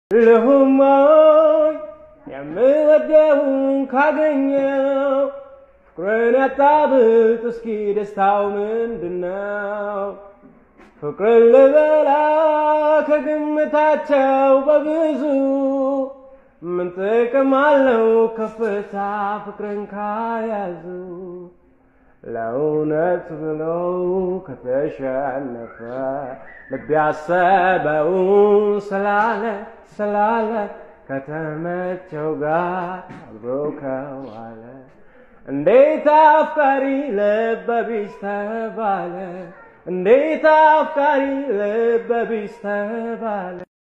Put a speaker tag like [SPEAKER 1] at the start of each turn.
[SPEAKER 1] ልሁሞይ የምወደውን ካገኘው ፍቅርን ያጣብጥ እስኪ ደስታው ምንድነው? ፍቅርን ልበላ ከግምታቸው በብዙ ምን ጥቅም አለው ከፍታ ፍቅርን ካያዙ ለእውነት ብሎ ከተሸነፈ ልብ ያሰበውን ስላለ ስላለ ከተመቸው ጋር አብሮ ከዋለ እንዴት አፍቃሪ ልበቢስ ተባለ እንዴት አፍቃሪ ልበቢስ ተባለ